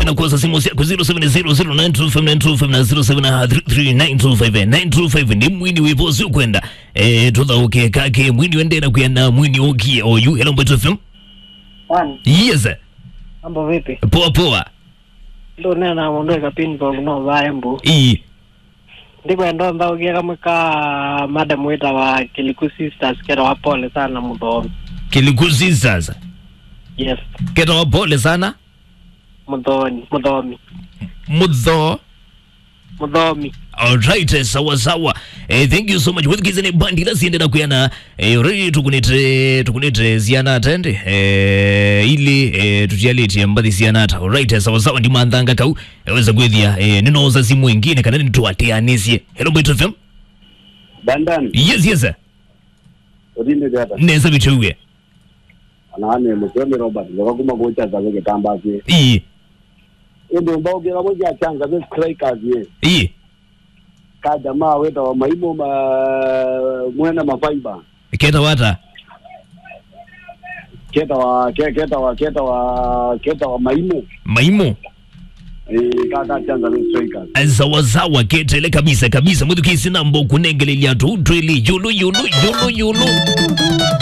na kuwasa simu yako 0700925925 na 073925 ndi mwini wivosi ukwenda eh tuthauke kake mwini wendera kuyana mwini okie oyu hello mbeto fm Wani, yes mambo vipi? poa poa Ndo nena na mundu ekapini kwa kuno vaembu. ii Ndikwenda nthaũkie kamwe ka madam wita wa Kiliku Sisters kera wa pole sana muthomi. kilikusi sasa Yes, keta wa pole sana muthoni, muthomi, mudho muthomi. alright sawa sawa eh, thank you so much wethikizene bandi lasiendera kuyana eh, already tukunite tukunite zianata ende eh, ili eh, tutialiti mbathi zianata alright sawa sawa ndi manthanga kau aweza kwithia eh, ninoza simu ingine kana nitwateanisye hello bit fm dandani yes yes odinde data neza bichauge anane museme robert vakakuma kuchaza veketamba ke ii ende mbaugera moja achanga ve strikers ye ii ka jamaa weta wa maimo ma mwena mafaiba keta wata keta wa ke- keta wa keta wa keta wa maimo maimo eh kaka achanga ve strikers sawasawa ketele kabisa kabisa mwithukisi nambo kunengelelia tutwili yulu yulu yulu yulu